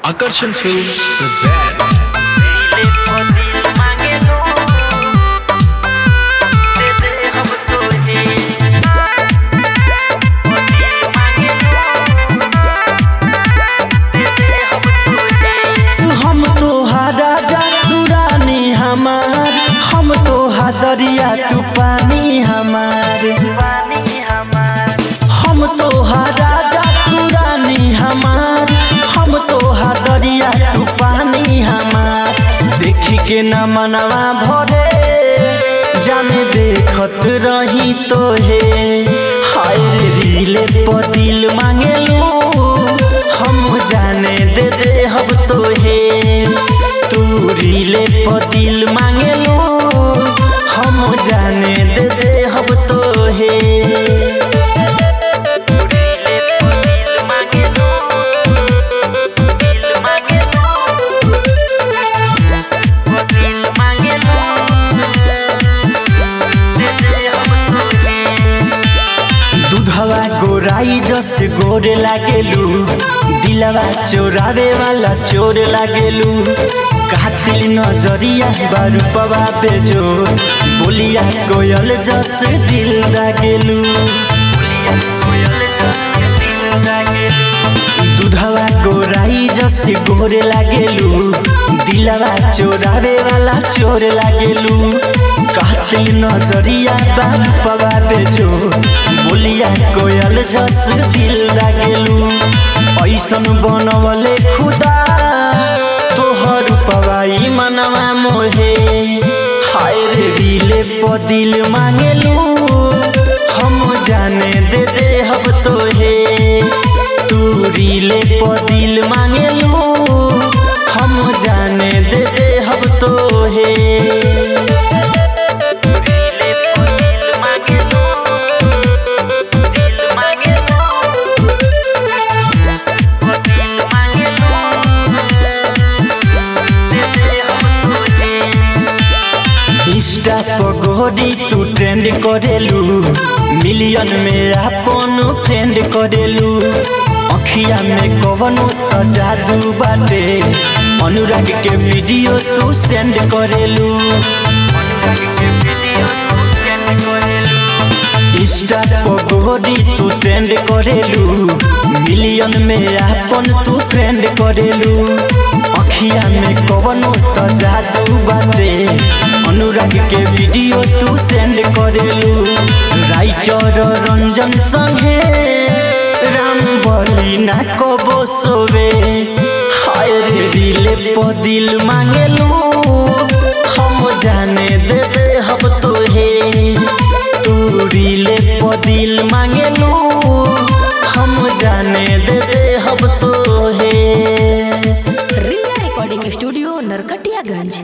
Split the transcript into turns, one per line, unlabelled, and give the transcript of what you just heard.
Akarsan Films present
हम तो राजा तू रानी हमार हम तो दरिया तू पानी हमार हम तो राजा तू रानी हमार हम तो दरिया तू पानी हमार देखी के न मनवा भरे जाने देखत रही तो हे हाय रे रीले पर दिल मांगेलू हम जाने दे दे हम तो हे तू रीले पर दिल मांगेलू हम जाने दे दे हम तो हे दूधवा गोराई जस गोरे लागेलू दिलवा चोरावे वाला चोर लागेलू कातिल नजरिया बारूपवा बेजो बोलिया कोयल जस दिल लागेलू दूधवा गोराई जस गोरे लागेलू दिलवा चोरावे वाला चोर लागेलू कातिल नजरिया बारूपवा बेजो बोलिया कोयल जस दिल लागेलू ऐसन बनवले खुदा तोहर पवाई मनवा मोहे हाय रे रीले पर दिल मांगेलू हम जाने दे दे हम तो हे तू रीले पर दिल मांगेलू हम जाने दे दे हम तो हे इंस्टा पर गोरी तू ट्रेंड करेलू मिलियन में अपन फ्रेंड करेलू अखिया में कवनो त जादू बाटे अनुराग के वीडियो तू सेंड करेलू इंस्टा पर गोरी तू ट्रेंड करेलू मिलियन में अपन तू फ्रेंड करेलू अखिया में कवनो त जादू बाटे अनुराग के वीडियो तू सेंड करेलू राइटर रंजन संगे राम बली ना कबो सोवे हाय रे दिल पर दिल मांगेलू हम जाने दे दे हम तो हे तू रीले पर दिल मांगेलू